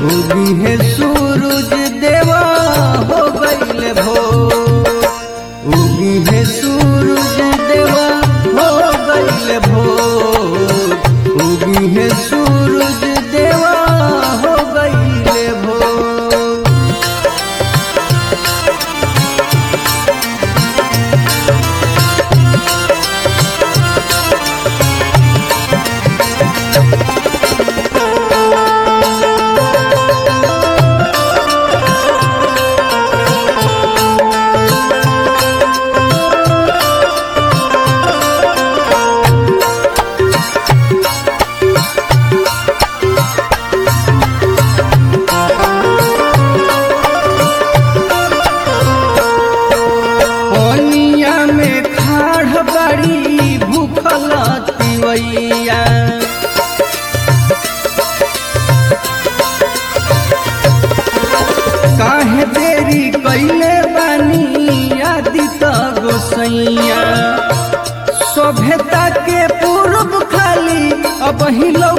उगी है सूरज देवा हो गईल भोर उगी है सूरज देवा हो गईल भोर उगी है सूरज देवा हो गईल भोर पनिया में खाड़ बड़ी भूखल तिवैया काहे देरी कैले बानी आदित गोसैया सभ्यता के पूर्व खाली अब हिलो